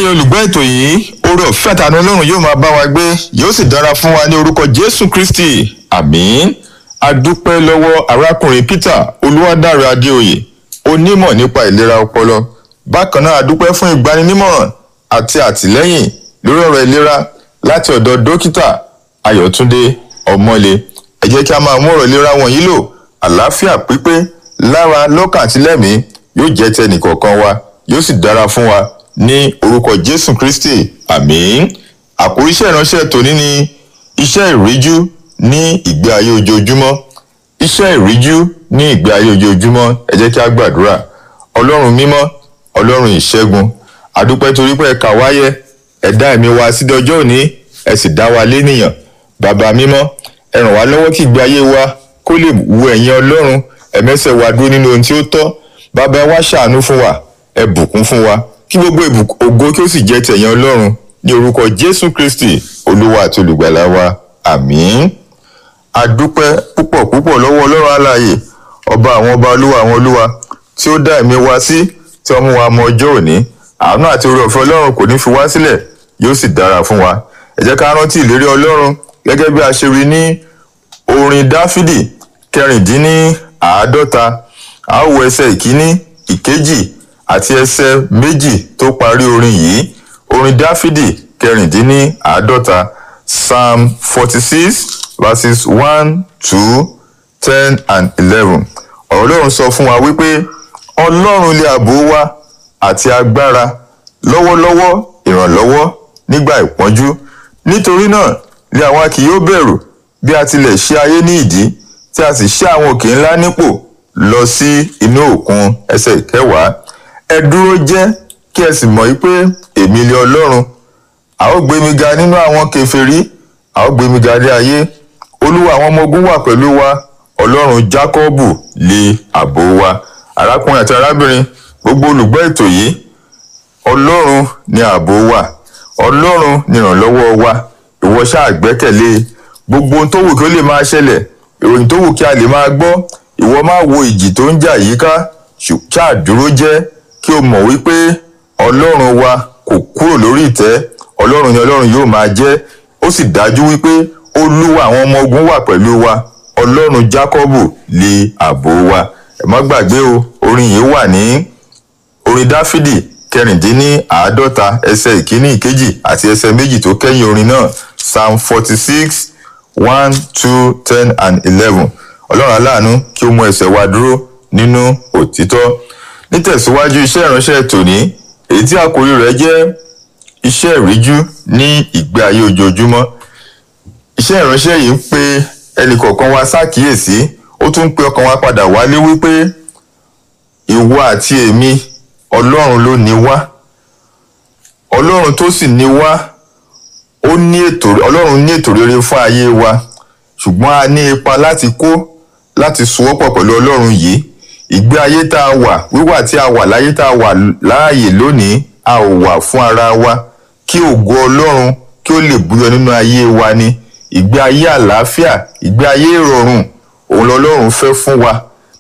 ẹ̀yin olùgbọ́ ètò yìí oore ọ̀fẹ́ àtàánú ọlọ́run yóò máa bá wa gbé yóò sì dára fún wa ní orúkọ jésù kristi àmín adúpẹ́ lọ́wọ́ arákùnrin peter olúwadáre adéoyè onímọ̀ nípa ìlera ọpọlọ bákan náà adúpẹ́ fún ìgbaninímọ̀ràn àti àtìlẹ́yìn lórí ọ̀rọ̀ ìlera láti ọ̀dọ̀ dókítà ayọ̀túndé ọmọlé ẹ jẹ́ kí a máa mú ọ̀rọ̀ ìlera wọ̀nyí lò àlàáfíà pípé lára lọ́kàn àti lẹ́mìí yóò jẹ́ tẹnìkọ̀ọ̀kan wa yóò sì dára fún wa ní orúkọ jésù kristi àmín àkórí iṣẹ́ ìránṣẹ́ tòní ni iṣẹ́ ìríjú ní ìgbé ayé ojoojúmọ́ iṣẹ́ ìríjú ní ìgbé ayé ojoojúmọ́ ẹ jẹ́ kí a gbàdúrà ọlọ́run mímọ́ ọlọ́run ìṣẹ́gun àdúpẹ́ torí pé ẹ kà wáyé ẹ dá ẹ̀mí wa sí dọjọ́ òní ẹ sì dá wa lénìyàn bàbá mímọ́ ẹ ràn wá lọ́wọ́ kí ìgbé ayé wa kó lè wu ẹ̀yin ọlọ́run ẹ̀mẹ́sẹ̀ wa dúró nínú ohun tí ó tọ́ bàbá ẹ wá ṣàánú fún wa ẹ bùkún fún wa kí gbogbo ògo kí ó sì jẹ́ tẹ̀yìn ọlọ́run ní orúkọ jésù kristi olúwa àti olùgbàlà wa àmín adúpẹ́ púpọ̀ púpọ̀ lọ́wọ́ ọlọ́run alààyè ọba àwọn ọba olúwa àwọn olúwa tí ó dá ẹ̀mí wa sí tí wọ́n mú wa mọ ọjọ́ òní àánú àti oore ọ̀fẹ́ ọlọ́run kò ní fi wá sílẹ̀ yóò sì dára fún wa ẹ jẹ́ ká rántí ìlérí ọlọ́run gẹ́gẹ́ bí a ṣe rí ní orin dáfídì kẹrìndínláàádọ́ta a ó wo ẹsẹ̀ ìkíní ìkejì àti ẹsẹ̀ méjì tó parí orin yìí orin dáfídì kẹrìndínláàádọ́ta psalm forty six verses one two ten and eleven ọ̀rọ̀ ọlọ́run sọ fún wa wípé ọlọ́run lè ààbò wa àti agbára lọ́wọ́lọ́wọ́ ìrànlọ́wọ́ nígbà ìpọ́njú nítorí náà lé àwa kì yóò bẹ̀rù bí a tilẹ̀ ṣe ayé ní ìdí tí a sì ṣe àwọn òkè ńlá nípò lọ sí inú òkun ẹsẹ̀ ìkẹwàá ẹ dúró jẹ́ kí ẹ sì mọ̀ wípé èmi lé ọlọ́run a ó gbé mi ga nínú àwọn kèfèrí a ó gbé mi ga dé ayé olúwa àwọn ọmọ ogun wà pẹ̀lú wa ọlọ́run jákọ́bù lé ààbò wa arákùnrin àti arábìnrin gbogbo olùgbọ́ ètò yìí ọlọ́run ni ààbò wa ọlọ́run ni ìrànlọ́wọ́ wa ìwọ ṣáà gbẹ́kẹ̀lé gbogbo ohun tó wù kí ó lè máa ṣẹlẹ̀ ìròyìn tó wù kí a lè máa gbọ́ ìwọ máa wo ìjì tó ń jà yíká ṣáà dúró jẹ́ kí o mọ̀ wípé ọlọ́run wa kò kúrò lórí ìtẹ́ ọlọ́run ni ọlọ́run yóò máa jẹ́ ó sì dájú wípé olúwa àwọn ọmọ ogun wà pẹ̀lú wa ọlọ́run jákọ́bù lé ààbò wa ẹ má gbàgbé o orin yìí wà ní orin dáfídì kẹrìndínláàádọ́ta ẹsẹ̀ ìkíní ìkejì àti ẹsẹ̀ méjì tó kẹ́yìn orin náà psalm forty six one two ten and eleven ọlọ́run aláàánú kí ó mú ẹsẹ̀ wa dúró nínú òtítọ́ nítẹ̀síwájú iṣẹ́ ìránṣẹ́ tòní èyí tí àkórí rẹ̀ jẹ́ iṣẹ́ ìríjú ní ìgbé ayé ojoojúmọ́ iṣẹ́ ìránṣẹ́ yìí ń pe ẹnìkọ̀ọ̀kan wa ṣàkíyèsí ó tún ń pe ọkàn wa padà wálé wípé ìwọ àti èmi ọlọ́run ló ní wá ọlọ́run tó sì ní wá ó ní ètò ọlọ́run ní ètò rere fún ayé wa ṣùgbọ́n a ní ipa láti kó láti sowọ́pọ̀ pẹ̀lú ọlọ́run yìí ìgbé ayé tá a wà wíwà tí a wà láyé tá a wà láàyè lónìí a ò wà fún ara wa kí ògo ọlọ́run kí ó lè búyọ nínú ayé wa ni ìgbé ayé àlàáfíà ìgbé ayé ìrọ̀rùn òun lọ́lọ́run fẹ́ fún wa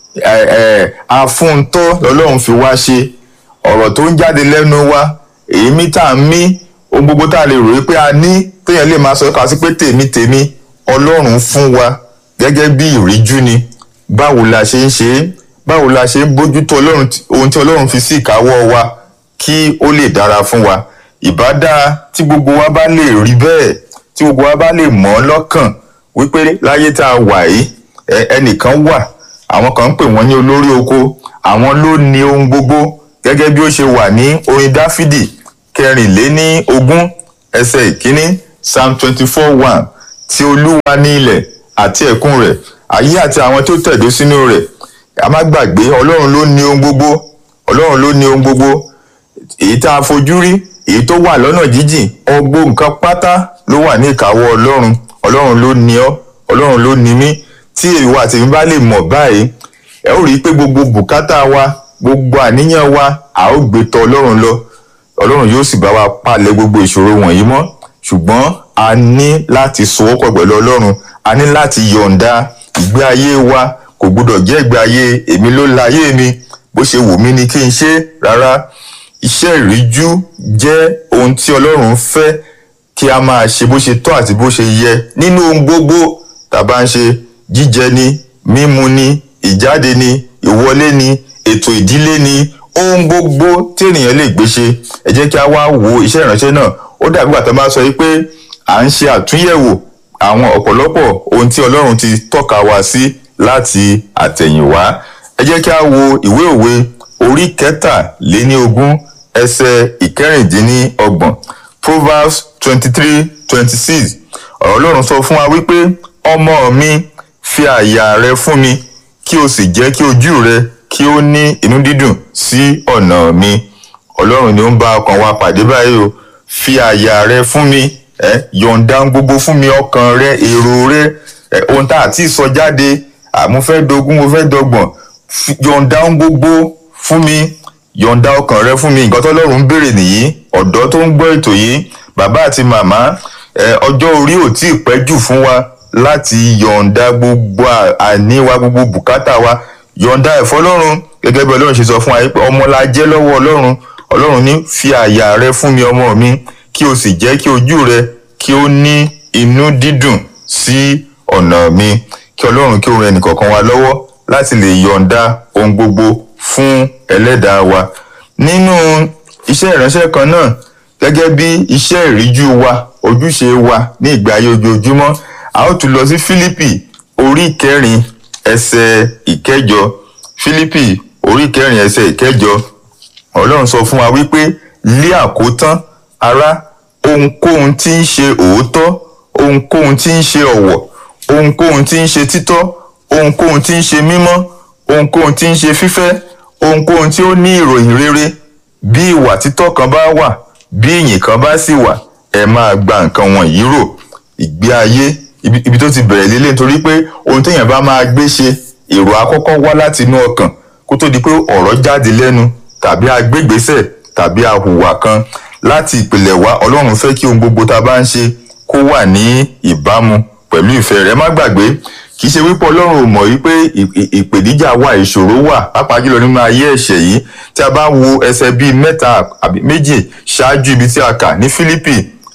àfúntọ́ lọ́lọ́run fi wá ṣe ọ̀rọ̀ tó ń jáde lẹ́nu wa èémí tá a mí ohun gbogbo tá a lè rò pé a ní téèyàn lè máa sọ ká sí pé tèmi tèmi ọlọ́run fún wa gẹ́gẹ́ bí ìríjú ni báwo la ṣe ń ṣe é báwo la ṣe ń bójútó ọlọ́run ohun tí ọlọ́run fi sí ìkáwọ́ wa kí ó lè dára fún wa ìbá dáa tí gbogbo wa bá lè rí bẹ́ẹ̀ tí gbogbo wa bá lè mọ̀ ọ́ lọ́kàn wípé láyé tá a wà yìí ẹnìkan wà àwọn kan ń pè wọ́n ní olórí oko àwọn ló ní ohun gbogbo gẹ́gẹ́ bí ó ṣe wà ní orin dáfídì kẹrìnléní ogún ẹsẹ̀ ìkíní psalm twenty four one tí olúwa ní ilẹ̀ àti ẹ̀kún rẹ̀ ayé àti àwọn tó tẹ̀dó sínú rẹ̀ a má gbàgbé ọlọ́run ló ní ohun gbogbo ọlọ́run ló ní ohun gbogbo èyí tá a fojú rí èyí tó wà lọ́nà jíjìn ọgbó nǹkan pátá ló wà ní ìkáwọ́ ọlọ́run ọlọ́run ló ní ọ́ ọlọ́run ló ní mí tí ìwọ àti mi bá lè mọ̀ báyìí ẹ ó rí i pé gbogbo bùkátà wa gbogbo àníyàn wa a ó gbé tọ̀ ọlọ́run lọ ọlọ́run yóò sì bá wa palẹ̀ gbogbo ìṣòro wọ̀nyí mọ́ ṣùgbọ́n a ní láti sowọ́pọ̀ pẹ̀lú ọlọ́run a ní láti yọ̀ǹda ìgbé ayé wa kò gbúdọ̀ jẹ́ ìgbé ayé èmi ló láyé mi bó ṣe wù mí ni kí n ṣe rárá iṣẹ́ ìríjú jẹ́ ohun tí ọlọ́run fẹ́ kí a máa ṣe bó ṣe tọ́ àti bó ṣe yẹ nínú ohun gbogbo tá a bá ń ṣe jíjẹ ni mímu ni ìjáde ni ìwọlé ni ètò ìdílé ni ohun gbogbo tí ènìyàn lè gbé ṣe ẹ jẹ́ kí a wá wo iṣẹ́ ìránṣẹ́ náà ó dàbí bàtà máa sọ yìí pé à ń ṣe àtúnyẹ̀wò àwọn ọ̀pọ̀lọpọ̀ ohun tí ọlọ́run ti tọ́ka wa sí láti àtẹ̀yìnwá ẹ jẹ́ kí a wo ìwé òwe orí kẹtàléníogún ẹsẹ̀ ìkẹrìndínlọ́gbọ̀n proverbs twenty three twenty six ọ̀rọ̀ ọlọ́run sọ fún wa wípé ọmọ mi fi àyà rẹ fún mi kí o sì jẹ́ kí ojú rẹ kí ó ní inú dídùn sí ọ̀nà mi ọlọ́run ni ó ń bá ọkàn wa pàdé báyìí o fi àyà rẹ fún mi ẹ yọ̀ǹda gbogbo fún mi ọkàn rẹ èrò rẹ ẹ ohun tá a ti sọ jáde àmú fẹ́ dogun mo fẹ́ dọgbọ̀n yọ̀ǹda gbogbo fún mi yọ̀ǹda ọkàn rẹ fún mi nǹkan tọ́lọ́run ń béèrè nìyí ọ̀dọ́ tó ń gbọ́ ètò yìí bàbá àti màmá ẹ ọjọ́ orí ò tí ì pẹ́ jù fún wa láti yọ̀ǹda gbogbo àní wa gbogbo bùkátà wa yọ̀ǹda ẹ̀fọ́ ọlọ́run gẹ́gẹ́ bí ọlọ́run ṣe sọ fún wa pé ọmọ la jẹ́ lọ́wọ́ ọlọ́run ọlọ́run ní fi àyà rẹ fún mi ọmọ mi kí o sì jẹ́ kí ojú rẹ kí ó ní inú dídùn sí ọ̀nà mi kí ọlọ́run kí ó ran ẹnìkọ̀ọ̀kan wa lọ́wọ́ láti lè yọ̀ǹda ohun gbogbo fún ẹlẹ́dàá wa nínú iṣẹ́ ìránṣẹ́ kan náà gẹ́gẹ́ bí iṣẹ́ ìríjú wa ojúṣe wa ní ìgbé ayé ojoojúmọ́ a ó tún lọ sí Fílípì orí kẹrin ẹsẹ̀ ìkẹjọ Fílípì orí kẹrin ẹsẹ̀ ìkẹjọ Ọlọ́run sọ fún wa wípé lé àkótán ará ohunkóhun tí ń ṣe òótọ́ ohunkóhun tí ń ṣe ọ̀wọ̀ ohunkóhun tí ń ṣe títọ́ ohunkóhun tí ń ṣe mímọ́ ohunkóhun tí ń ṣe fífẹ́ ohunkóhun tí ó ní ìròyìn rere bí ìwà títọ́ kan bá wà bí ìyìn kan bá sì wà ẹ máa gba nǹkan wọ̀nyí rò ìgbé ayé ibi tó ti bẹ̀rẹ̀ lélẹ̀ nítorí pé ohun téèyàn bá máa gbé ṣe èrò àkọ́kọ́ wá láti inú ọkàn kó tó di pé ọ̀rọ̀ jáde lẹ́nu tàbí agbégbésẹ̀ tàbí ahùwà kan láti ìpìlẹ̀ wá ọlọ́run fẹ́ kí ohun gbogbo tá a bá ń ṣe kó wà ní ìbámu pẹ̀lú ìfẹ́ rẹ̀ má gbàgbé kì í ṣe wípé ọlọ́run ò mọ̀ wípé ìpèníjà wà ìṣòro wà pàápàá jùlọ nínú ayé ẹ̀ṣẹ̀ yìí tí a bá wo ẹsẹ̀ bíi mẹ́ta àbí méjì ṣáájú ibi tí a kà ní Fílípì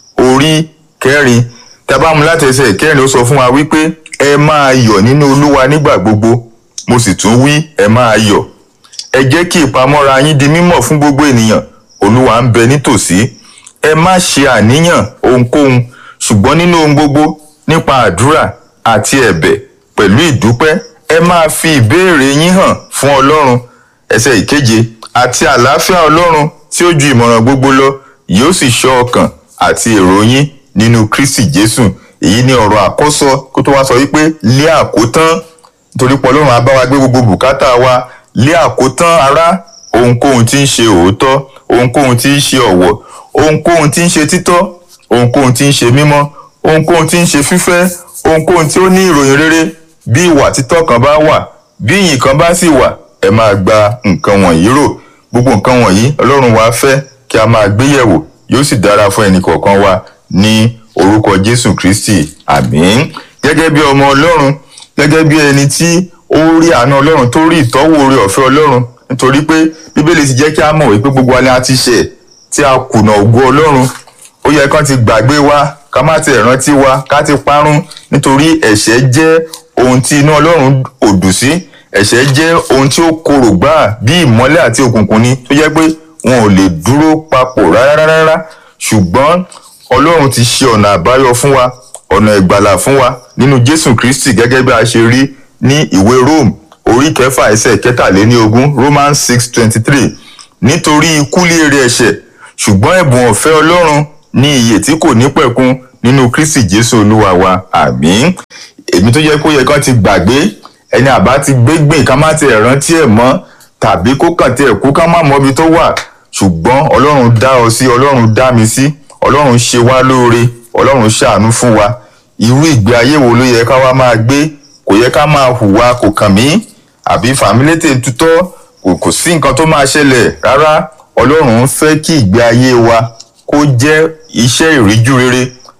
orí kẹrin tí a bá mú láti ẹsẹ̀ ìkẹrin ó sọ fún wa wípé ẹ máa yọ̀ nínú olúwa nígbà gbogbo mo sì tún wí ẹ máa yọ̀ ẹ jẹ́ kí ìpamọ́ra yín di mímọ̀ fún gbogbo ènìyàn olúwa ń bẹ nítòsí ẹ má ṣe àníyàn ohunkóhun ṣùgbọ́n nínú ohun gbogbo nípa àdúrà àti ẹ̀bẹ̀ pẹ̀lú ìdúpẹ́ ẹ máa fi ìbéèrè yín hàn fún ọlọ́run ẹsẹ̀ ìkeje àti àlàáfíà ọlọ́run tí ó ju ìmọ̀ràn gbogbo lọ yóò sì ṣọ́ ọkàn àti èrò yín nínú kristi jésù èyí ni ọ̀rọ̀ àkọ́sọ kó tó wá sọ wípé lé àkótán nítorí pé ọlọ́run á bá wa gbé gbogbo bùkátà wa lé àkótán ará ohunkóhun tí ń ṣe òótọ́ ohunkóhun tí ń ṣe ọ̀wọ̀ ohunkóhun tí ń ṣe títọ́ ohunkóhun tí ń ṣe mímọ́ ohunkóhun tí ń ṣe fífẹ́ ohunkóhun tí ó ní ìròyìn rere bí ìwà títọ́ kan bá wà bí ìyìn kan bá sì wà ẹ máa gba nǹkan wọ̀nyí rò gbogbo nǹkan wọ̀nyí ọlọ́run wa fẹ́ kí a máa gbé yẹ̀wò yóò sì dára fún ẹnì kọ̀ọ̀kan wa ní orúkọ jésù kristi àmín gẹ́gẹ́ bí ọmọ ọlọ́run gẹ́gẹ́ bí ẹni tí ó rí àánú ọlọ́run tó rí ìtọ́wò oore ọ̀fẹ́ ọlọ́run nítorí pé bíbélì ti jẹ́ kí a mọ̀ wípé gbogbo wa ni a ti ṣẹ̀ tí a kùnà ògo ọlọ́run ó yẹ kán ti gbàgbé wa ká má ti rántí wa ká ti parun nítorí ẹ̀ṣẹ̀ jẹ́ ohun tí inú ọlọ́run ò dùn sí ẹ̀ṣẹ̀ jẹ́ ohun tí ó korò gbáà bí ìmọ́lẹ̀ àti òkùnkùn ni tó jẹ́ pé wọn ò lè dúró papọ̀ rárá rárá ṣùgbọ́n ọlọ́run ti ṣe ọ̀nà àbáyọ fún wa ọ̀nà ìgbàlà fún wa nínú jésù kristi gẹ́gẹ́ bí a ṣe rí ní ìwé rome orí kẹfà ẹsẹ̀ kẹtàléníogún romans six twenty three nítorí ikú léèrè ẹ̀ṣẹ̀ ṣùgbọ́n ẹ̀bùn ọ̀fẹ́ ọlọ́run ní ìyè tí kò ní pẹ̀kun nínú kristi jésù olúwa wa àmín èmi tó yẹ kó yẹ kán ti gbàgbé ẹni àbá ti gbégbìn ká má ti rántí ẹ̀ mọ́ tàbí kó kàn tiẹ̀ kú ká má mọbi tó wà ṣùgbọ́n ọlọ́run dá ọ sí ọlọ́run dá mi sí ọlọ́run ṣe wá lóore ọlọ́run ṣàánú fún wa irú ìgbé ayé wo ló yẹ ká wá máa gbé kò yẹ ká máa hùwà kò kàn mí àbí fàmílétè tutọ́ kò sí nǹkan tó máa ṣẹlẹ̀ rárá ọlọ́run fẹ́ kí ìgbé ayé wa kó jẹ́ iṣẹ́ ìríjú rere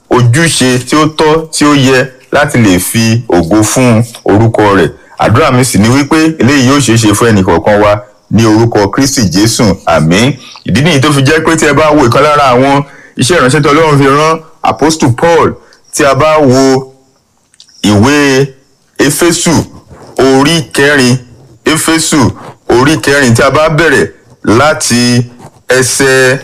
ojúṣe tí ó tọ́ tí ó yẹ láti lè fi ògo fún orúkọ rẹ̀ àdúrà mi sì ni wípé eléyìí yóò ṣeé ṣe fún ẹnì kọ̀ọ̀kan wa ní orúkọ kristi jésù àmín ìdí nìyí tó fi jẹ́ pé tí ẹ bá wo ìkan lára àwọn iṣẹ́ ìránṣẹ́ tí ọlọ́run fi rán apostle paul tí a bá wo ìwé éfésù orí kẹrin éfésù orí kẹrin tí a bá bẹ̀rẹ̀ láti ẹsẹ̀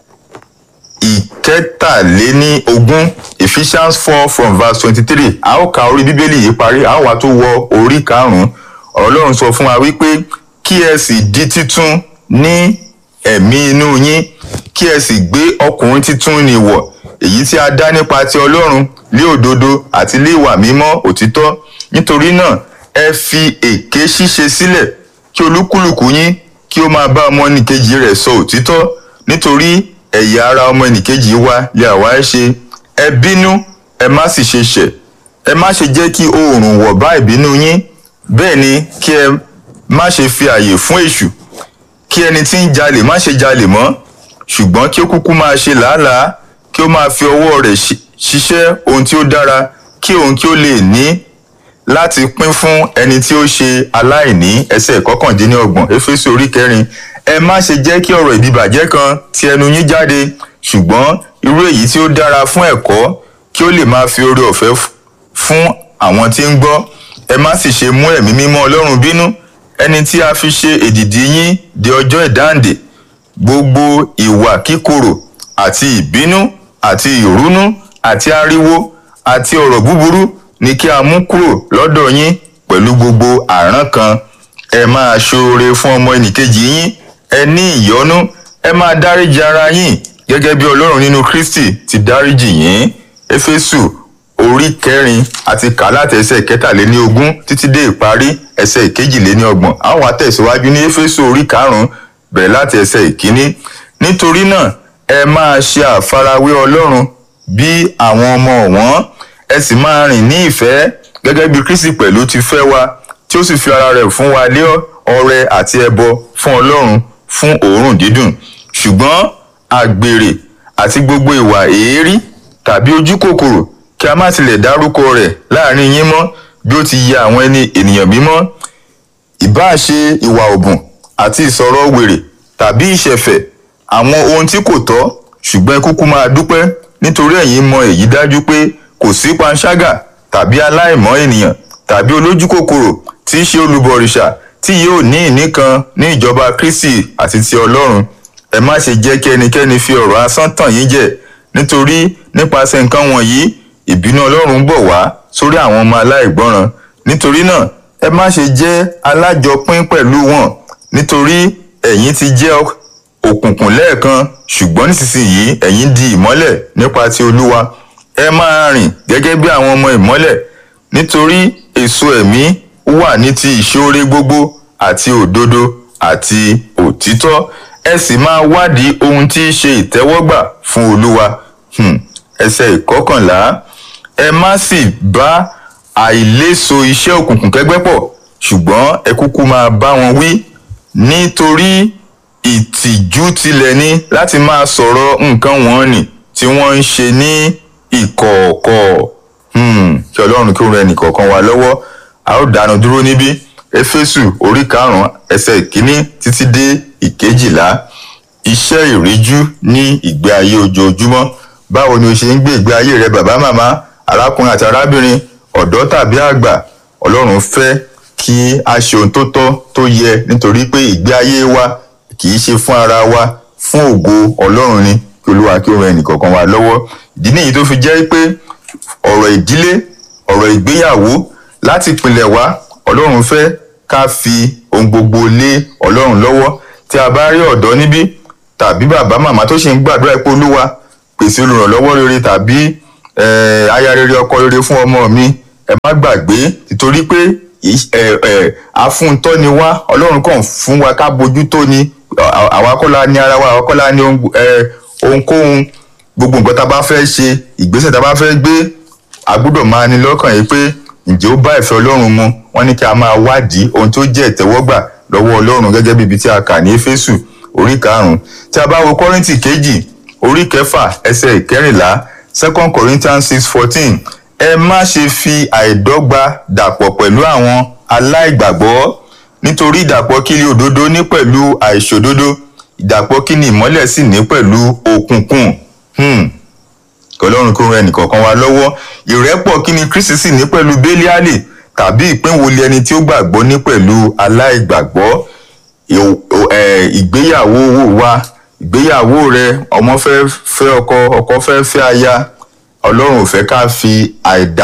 ìkẹtàléní ogún ephesians four from verse twenty-three a ó ka orí bíbélì yìí parí a ó wá tó wọ orí karùn-ún ọlọ́run sọ fún wa wípé kí ẹ sì di títún ní ẹ̀mí inú yín kí ẹ sì gbé ọkùnrin títún ní wọ̀ èyí tí a dá nípa ti ọlọ́run lé òdodo àti lé ìwà mímọ́ òtítọ́ nítorí náà ẹ fi èké ṣíṣe sílẹ̀ kí olúkúlùkù yín kí ó máa bá ọmọ ẹnìkejì rẹ̀ sọ òtítọ́ nítorí ẹ̀yà ara ọmọ ẹnìkejì wa lè àwa ẹ ṣe ẹ bínú ẹ má sì ṣe ṣẹ̀ ẹ má ṣe jẹ́ kí oòrùn wọ̀ bá ìbínú yín bẹ́ẹ̀ ni kí ẹ má ṣe fi àyè fún èṣù kí ẹni tí ń jalè má ṣe jalè mọ́ ṣùgbọ́n kí ó kúkú máa ṣe làálàá kí ó máa fi ọwọ́ rẹ̀ ṣiṣẹ́ ohun tí ó dára kí òun kí ó lè ní láti pín fún ẹni tí ó ṣe aláìní ẹsẹ̀ kọkàndínlọ́gbọ̀n éfésù orí kẹrin ẹ má ṣe jẹ́ kí ọ̀rọ̀ ìdìbàjẹ́ kan ti ẹnu yín jáde ṣùgbọ́n irú èyí tí ó dára fún ẹ̀kọ́ kí ó lè máa fi oore ọ̀fẹ́ fún àwọn tí ń gbọ́ ẹ má sì ṣe mú ẹ̀mí mímọ́ ọlọ́run bínú ẹni tí a fi ṣe èdìdì yín di ọjọ́ ìdáǹdè gbogbo ìwà kíkorò àti ìbínú àti ìrúnú àti ariwo àti ọ̀rọ̀ búburú ni kí a mú kúrò lọ́dọ̀ yín pẹ̀lú gbogbo àrán kan ẹ máa ṣoore fún ọmọ ẹnìkejì yín ẹ ní ìyọ́nú ẹ máa dáríji ara yín gẹ́gẹ́ bí ọlọ́run nínú kristi ti dáríjì yín éfésù orí kẹrin àti kà láti ẹsẹ̀ kẹtàléní ogún títí dé ìparí ẹsẹ̀ ìkejìléní ọgbọ̀n àwọn àtẹ̀síwájú ní éfésù orí karùnún bẹ̀rẹ̀ láti ẹsẹ̀ ìkíní nítorí náà ẹ máa ṣe àfarawé ọlọ́run bí àwọn ọmọ ọ̀wọ́n ẹ sì máa rìn ní ìfẹ́ gẹ́gẹ́ bí kristi pẹ̀lú ti fẹ́ wa tí ó sì fi ara rẹ̀ fún wa lé ọrẹ àti ẹbọ fún ọlọ́run fún òórùn dídùn ṣùgbọ́n àgbèrè àti gbogbo ìwà èérí tàbí ojú kòkòrò kí a má tilẹ̀ dárúkọ rẹ̀ láàrin yín mọ́ bí ó ti yẹ àwọn ẹni ènìyàn mímọ́ ìbáà ṣe ìwà òbùn àti ìsọ̀rọ̀ wèrè tàbí ìṣẹ̀fẹ̀ àwọn ohun tí kò tọ́ ṣùgbọ́n kúkú máa dúpẹ́ nítorí ẹ̀yin mọ èyí dájú pé kò sí panṣágà tàbí aláìmọ́ ènìyàn tàbí olójú kòkòrò tí í ṣe olùbọ̀rìṣà tí yóò ní ìní kan ní ìjọba kristi àti ti ọlọ́run ẹ má ṣe jẹ́ kí ẹnikẹ́ni fi ọ̀rọ̀ asán tàn yín jẹ nítorí nípasẹ̀ nǹkan wọ̀nyí ìbínú ọlọ́run ń bọ̀ wá sórí àwọn ọmọ aláìgbọ́ràn nítorí náà ẹ má ṣe jẹ́ alájọpín pẹ̀lú wọn nítorí ẹ̀yin ti jẹ́ òkùnkùn lẹ́ẹ̀kan ṣùgbọ́n nísinsìnyí ẹ̀yin di ìmọ́lẹ̀ nípa ti olúwa ẹ máa rìn gẹ́gẹ́ bí àwọn ọmọ ìmọ́lẹ̀ nítorí èso ẹ̀mí wà ní ti ìṣoore gbogbo àti òdodo àti òtítọ́ ẹ sì máa wádìí ohun tí í ṣe ìtẹ́wọ́gbà fún olúwa hmm. ẹsẹ̀ ìkọkànlá ẹ má sì bá àìléso iṣẹ́ òkùnkùn kẹ́gbẹ́ pọ̀ ṣùgbọ́n ẹ kúkú máa bá wọn wí nítorí ìtìjú tilẹ̀ ni láti máa sọ̀rọ̀ nǹkan wọn nì tí wọ́n ń ṣe ní ìkọ̀ọ̀kọ̀ kí ọlọ́run kí ó ran ẹnìkọ̀ọ̀kan wa lọ́wọ́ a ó dánu dúró níbí éfésù orí karùn-ún ẹsẹ̀ ìkíní títí dé ìkejìlá iṣẹ́ ìríjú ní ìgbé ayé ojoojúmọ́ báwo ni o ṣe ń gbé ìgbé ayé rẹ bàbá màmá arákùnrin àti arábìnrin ọ̀dọ́ tàbí àgbà ọlọ́run fẹ́ kí a ṣe ohun tó tọ́ tó yẹ nítorí pé ìgbé ayé wa kì í ṣe fún ara wa fún ògo ọlọ́run ni kí olúwa kí ó ran ẹnìkọ̀ọ̀kan wa lọ́wọ́ ìdí nìyí tó fi jẹ́ pé ọ̀rọ̀ ìdílé ọ̀rọ̀ ìgbéyàwó láti ìpìlẹ̀ wá ọlọ́run fẹ́ ká fi ohun gbogbo lé ọlọ́run lọ́wọ́ tí a bá rí ọ̀dọ́ níbí tàbí bàbá màmá tó ṣe ń gbàdúrà pé olúwa pèsè olùrànlọ́wọ́ rere tàbí aya rere ọkọ rere fún ọmọ mi ẹ má gbàgbé nítorí pé afúntọ́ ni wá ọlọ́run kàn fún wa ká bójú tó ni àwa kọ́ la ní ara wa àwa kọ́ la ní ohunkóhun gbogbo nǹkan tá a bá fẹ́ ṣe ìgbésẹ̀ tá a bá fẹ́ gbé a gbọ́dọ̀ máa ní lọ́kàn yìí pé ǹjẹ́ ó bá ìfẹ́ ọlọ́run mu wọ́n ní kí a máa wádìí ohun tó jẹ́ ìtẹ́wọ́gbà lọ́wọ́ ọlọ́run gẹ́gẹ́ bí ibi tí a kà ní éfésù orí karùn-ún tí a bá wo kọ́rìntì kejì orí kẹfà ẹsẹ̀ ìkẹrìnlá second corinthians six fourteen ẹ má ṣe fi àìdọ́gba dàpọ̀ pẹ̀lú àwọn aláìgbàgbọ́ nítorí ìdàpọ̀ kí ni òdodo ní pẹ̀lú àìṣòdodo ìdàpọ̀ kí ni ìmọ́lẹ̀ sì ní pẹ̀lú òkùnkùn hmm. ọlọ́run kó ran ẹnìkọ̀ọ̀kan wa lọ́wọ́ ìrẹ́pọ̀ kí ni kristi sì ní pẹ̀lú bẹ́líálì tàbí ìpínwolé ẹni tí ó gbàgbọ́ ní pẹ̀lú aláìgbàgbọ́ ìgbéyàwó wa ìgbéyàwó rẹ ọmọ fẹ́ fẹ́ ọkọ ọkọ fẹ́ fẹ́ aya ọlọ́run ò fẹ́ ká fi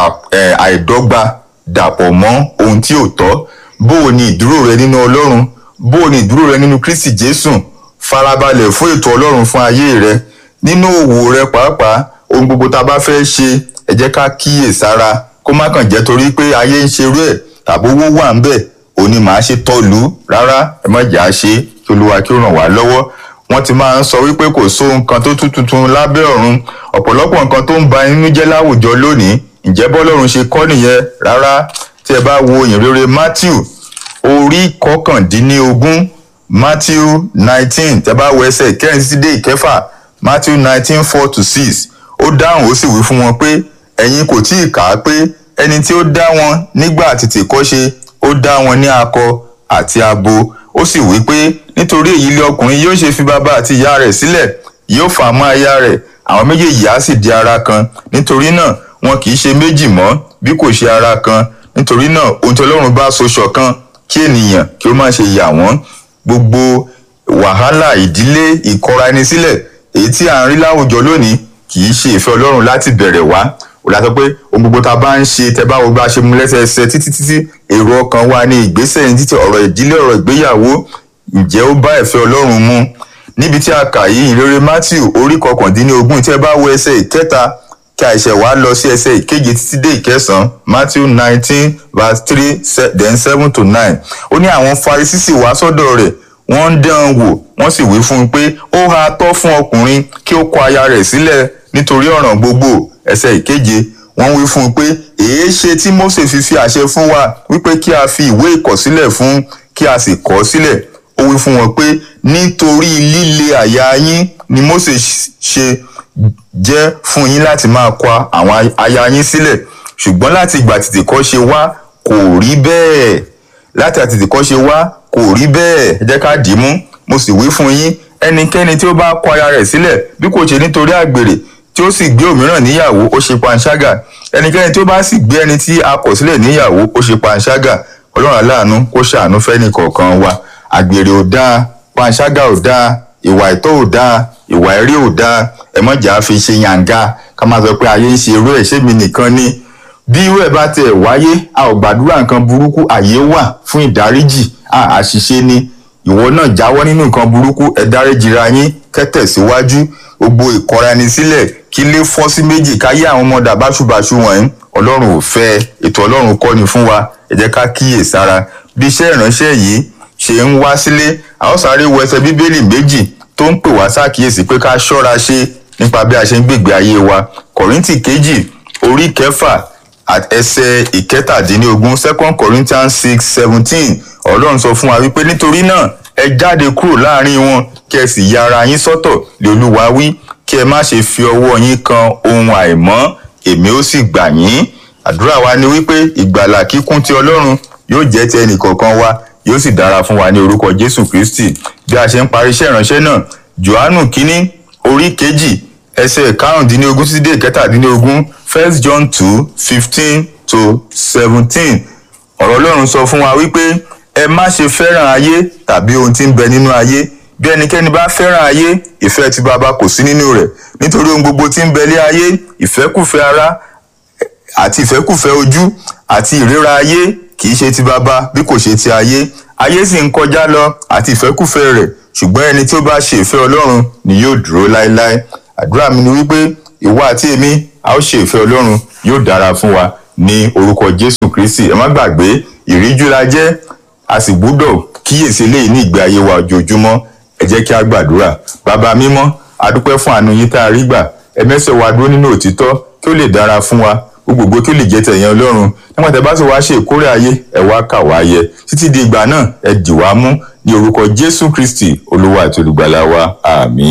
àìdọ́gba dàpọ̀ mọ́ ohun tí ò tọ́ bó o ní ìdúró rẹ nínú ọlọ́run bó o ní ìdúró rẹ nínú kristi jésù farabalẹ̀ fún ètò ọlọ́run fún ayé rẹ nínú òwò rẹ pàápàá ohun gbogbo tá a bá fẹ́ ṣe ẹ jẹ́ ká kíyè sára kó má kàn jẹ́ torí pé ayé ń ṣerú ẹ̀ tàbí owó wà ń bẹ̀ òní màá ṣe tọ́lú rárá ẹ má jà á ṣe kí olúwa kí ó ràn wá lọ́wọ́ wọ́n ti máa ń sọ wípé kò sóhun kan tó tún tuntun lábẹ́ ọ̀run ọ̀pọ̀lọpọ̀ nǹkan tó ń ba inú jẹ́ láwùjọ lónìí ǹjẹ́ bọ́lọ́run ṣe kọ́ nìyẹn rárá tí ẹ bá wo ìrere matthew orí kọkàndínlógún matthew nineteen tẹ́ bá wo ẹsẹ̀ ìkẹrin títí dé ìkẹfà matthew nineteen four to six ó dáhùn ó sì wí fún wọn pé ẹ̀yin kò tí ì kà á pé ẹni tí ó dá wọn nígbà tètè kọ́ṣe ó dá wọn ní akọ àti abo ó sì wí pé nítorí èyí lé ọkùnrin yóò ṣe fi bàbá àti ìyá rẹ̀ sílẹ̀ yóò fà mọ́ aya rẹ̀ àwọn méjèèjì á sì di ara kan nítorí náà wọn kì í ṣe méjì mọ́ bí kò ṣe ara kan nítorí náà ohun tí ọlọ́run bá so ṣọ̀kan kí ènìyàn kí ó má ṣe yà wọ́n gbogbo wàhálà ìdílé ìkọra ẹni sílẹ̀ èyí tí à ń rí láwùjọ lónìí kì í ṣe ìfẹ́ ọlọ́run láti bẹ̀rẹ̀ wá ó dá sọ pé ohun gbogbo tá a bá ń ṣe tẹ bá wo bá a ṣe mú lẹ́sẹẹsẹ títí títí èrò ọkàn wa ní ìgbésẹ̀ ní títí ọ̀rọ̀ ìdílé ọ̀rọ̀ ìgbéyàwó ǹjẹ́ ó bá ìfẹ́ ọlọ́run mu níbi tí a kà yìí ìrere matthew orí kọkàndínlógún tí ẹ bá wo ẹsẹ̀ ìkẹta kí àìṣẹ̀ wá lọ sí ẹsẹ̀ ìkeje títí dé ìkẹsàn-án matthew nineteen verse three then seven to nine ó ní àwọn farisí sì wá sọ́dọ̀ rẹ̀ wọ́n ń dán an wò wọ́n sì wí fún un pé ó ha tọ́ fún ọkùnrin kí ó kọ aya rẹ̀ sílẹ̀ nítorí ọ̀ràn gbogbo ẹsẹ̀ ìkeje wọ́n wí fún un pé èé ṣe tí mose fi fi àṣẹ fún wa wípé kí a fi ìwé ìkọ̀sílẹ̀ fún kí a sì kọ̀ sílẹ̀ ó wí fún wọn pé nítorí líle àyà yín ni mose ṣe jẹ́ fún yín láti máa kọ àwọn aya yín sílẹ̀ ṣùgbọ́n láti ìgbà tètè kọ́ ṣe wá kò rí bẹ́ẹ̀ láti àtètè kọ́ ṣe wá kò rí bẹ́ẹ̀ ẹ jẹ́ ká dì í mú mo sì wí fún yín ẹnikẹ́ni tí ó bá kọ aya rẹ̀ sílẹ̀ bí kò ṣe nítorí àgbèrè tí ó sì gbé òmíràn níyàwó ó ṣe panṣágà ẹnikẹ́ni tí ó bá sì gbé ẹni tí a kọ̀ sílẹ̀ níyàwó ó ṣe panṣágà ọlọ́run aláàánú kó ṣàánú fẹ́ni kọ̀ọ̀kan wa àgbèrè ò dáa panṣágà ò dáa ìwà ìtọ́ ò dáa ìwà ẹ̀rí ò dáa ẹ má jà á fi ṣe yànga ká máa sọ pé ayé ń ṣe irú ẹ̀ ṣé mi nìkan ni bí irú ẹ̀ bá tiẹ̀ wáyé a ò gbàdúrà nǹkan burúkú àyè wà fún ìdáríjì àṣìṣe ni ìwọ náà jáwọ́ nínú nǹkan burúkú ẹ dáríjìra yín kẹ́tẹ̀síwájú gbogbo ìkọra ẹni sílẹ̀ kí lè fọ́ sí méjì káyé àwọn ọmọdà báṣubàṣu wọ̀nyí ọlọ́run ò fẹ́ ètò ọlọ́run kọ́ ni fún wa ẹ jẹ́ ká kíyè sára bí iṣẹ́ ìránṣẹ́ yìí ṣe ń wá sílé a ó sáré wo ẹsẹ̀ bíbélì méjì tó ń pè wá ṣàkíyèsí pé ká ṣọ́ra ṣe nípa bí a ṣe ń gbègbè ayé wa kọ̀ríntì kejì orí kẹfà ẹsẹ̀ ìkẹtàdínlógún second corinthians six seventeen ọlọ́run sọ fún wa wípé nítorí náà ẹ jáde kúrò láàrin wọn kí ẹ sì ya ara yín sọ́tọ̀ lé olúwa wí kí ẹ má ṣe fi ọwọ́ yín kan ohun àìmọ́ èmi ó sì gbà yín àdúrà wa ni wípé ìgbàlà kíkún ti ọlọ́run yóò jẹ́ ti ẹnìkọ̀ọ̀kan wa yóò sì dára fún wa ní orúkọ jésù kristi bí a ṣe ń parí iṣẹ́ ìránṣẹ́ náà johannu kínní orí kejì ẹsẹ̀ karùndínlógún títí dé kẹtàdínlógún first john two fifteen to seventeen ọ̀rọ̀ ọlọ́run sọ fún wa wípé ẹ má ṣe fẹ́ràn ayé tàbí ohun tí ń bẹ nínú ayé bí ẹnikẹ́ni bá fẹ́ràn ayé ìfẹ́ ti bàbá kò sí nínú rẹ̀ nítorí ohun gbogbo tí ń bẹ lé ayé ìfẹ́kùfẹ́ ara àti ìfẹ́kùfẹ́ ojú àti ìríra ayé kì í ṣe ti bàbá bí kò ṣe ti ayé ayé sì ń kọjá lọ àti ìfẹ́kùfẹ́ rẹ̀ ṣùgbọ́n ẹni tí ó bá ṣe ìfẹ́ ọlọ́run ni yóò dúró láéláé àdúrà mi ni wípé ìwọ àti èmi a ó ṣe ìfẹ́ ọlọ́run yóò dára fún wa ní orúkọ jésù kristi ẹ má gbàgbé ìríjú la jẹ́ a sì gbúdọ̀ kíyèsí eléyìí ní ìgbé ayé wa ojoojúmọ́ ẹ jẹ́ kí a gbàdúrà bàbá mímọ́ a dúpẹ́ fún àánú yín tá a rí gbà ẹ mẹ́sẹ̀ wa dúró nínú òtítọ́ kí ó lè dára fún wa gbogbo kí ó lè jẹ́ tẹ̀yìn ọlọ́run nígbà tẹ́ bá sì wá ṣe ìkórè ayé ẹ wá kà wá yẹ títí di ìgbà náà ẹ dì wá mú ní orúkọ jésù kristi olúwa àti olùgbàlà wa àmín.